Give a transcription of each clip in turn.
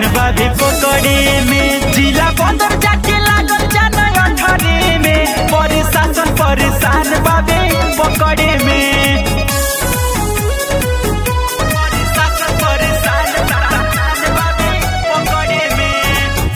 बाबे पकड़े में जिला बंदर जाके लागल जान अठरे में प्रशासन परेशान बाबे पकड़े में प्रशासन परेशान बाबे पकड़े में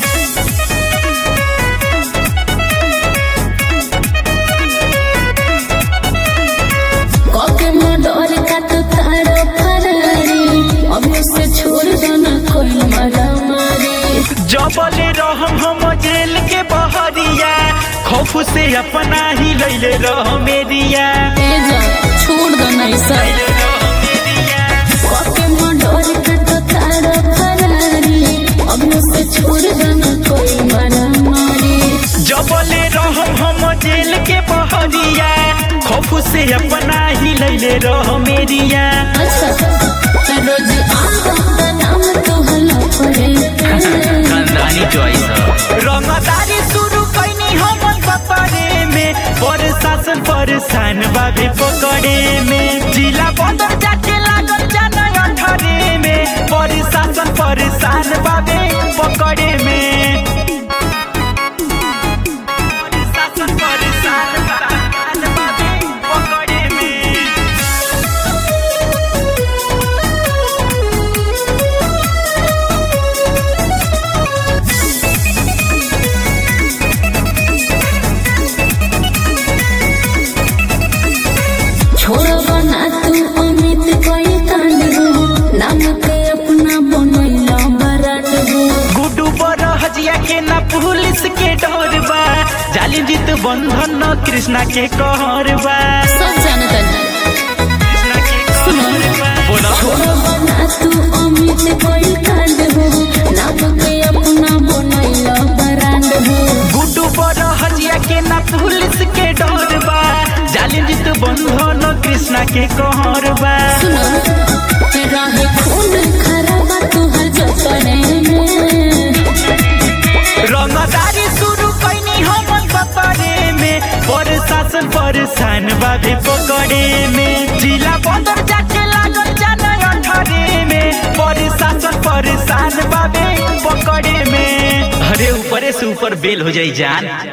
कके मडर का तो तारो फरारी अभी से छोड़ दो ना कोई मरा मारी जबले रहम हम जेल के बहरिया खौफ से अपना ही लैले रह मेरिया तेजा छोड़ दो ना ऐसा लैले रह मेरिया कके मडर का तो तारो फरारी अभी से छोड़ दो ना कोई मरा मारी जबले रहम हम जेल के बहरिया खौफ से अपना ही लैले रह मेरिया अच्छा रोज आता का नाम तो हला पड़े खानदानी चॉइस रंगदारी शुरू कैनी हम पकड़े में प्रशासन परेशान बाबे पकड़े में जिला बंदर जाके लागल जान अठरे में प्रशासन परेशान बाबे पकड़े में प्रशासन परेशान बाबे पकड़े में छोड़ बना तू अमित कोई कांड हो नाम के अपना बनैला बराट हो गुड्डू पर हजिया के ना पुलिस के डर बा जालिम जीत बंधन न कृष्णा के कहर बा सब जानता है कृष्णा के कहर बा बोला छोड़ बना तू अमित कोई कांड हो नाम के अपना बनैला बराट हो गुड्डू पर हजिया के ना पुलिस के डर बा जालिम जीत बंधन न कृष्णा के कहर बा सुनो रहे खून खराबा तुहर जतने में रंगदारी शुरू कैनी हम पकड़े में प्रशासन परेशान बाबे पकड़े में जिला बंदर जाके लागल जान अठरे में प्रशासन परेशान बाबे पकड़े में अरे ऊपरे से ऊपर बेल हो जाई जान